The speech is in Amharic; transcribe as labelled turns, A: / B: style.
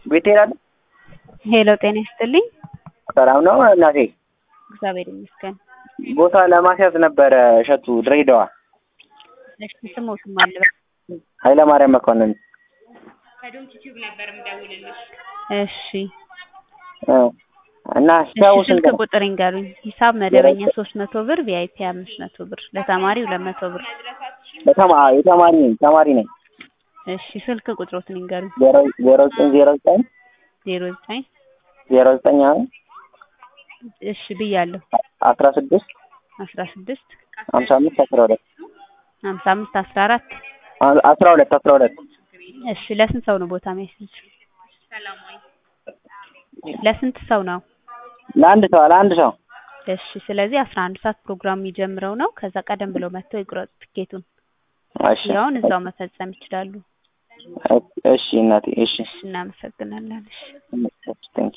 A: ቤት ትሄዳለህ?
B: ሄሎ ጤና ይስጥልኝ።
A: ሰላም ነው እናቴ?
B: እግዚአብሔር ይመስገን።
A: ቦታ ለማስያዝ ነበረ እሸቱ ድሬዳዋ።
B: እሺ ስሞትም አለ
A: ኃይለማርያም መኮንን።
B: እሺ
A: እ እና
B: እሺ
A: ሲያው
B: ስልክ
A: ስንት ነው?
B: ቁጥር ይንገሩኝ። ሂሳብ መደበኛ ሶስት መቶ ብር ቪአይፒ አምስት መቶ ብር ለተማሪ ሁለት መቶ ብር።
A: በተማ የተማሪ ነኝ ተማሪ ነኝ።
B: እሺ ስልክ ቁጥሮትን ይንገሩኝ።
A: ዜሮ ዜሮ ዘጠኝ ዜሮ ዘጠኝ
B: ዜሮ ዘጠኝ
A: ዜሮ ዘጠኝ አሁን
B: እሺ ብያለሁ።
A: አስራ ስድስት
B: አስራ ስድስት
A: ሀምሳ አምስት አስራ ሁለት
B: ሀምሳ አምስት አስራ አራት
A: አስራ ሁለት አስራ ሁለት
B: እሺ ለስንት ሰው ነው ቦታ የሚያስይዝ? ለስንት ሰው ነው?
A: ለአንድ ሰው ለአንድ ሰው
B: እሺ ስለዚህ አስራ አንድ ሰዓት ፕሮግራም የሚጀምረው ነው። ከዛ ቀደም ብለው መጥተው ይቁረጡ ትኬቱን።
A: እሺ
B: ያውን እዛው መፈጸም ይችላሉ።
A: እሺ እናቴ እሺ
B: እሺ እናመሰግናለን። እሺ
A: እሺ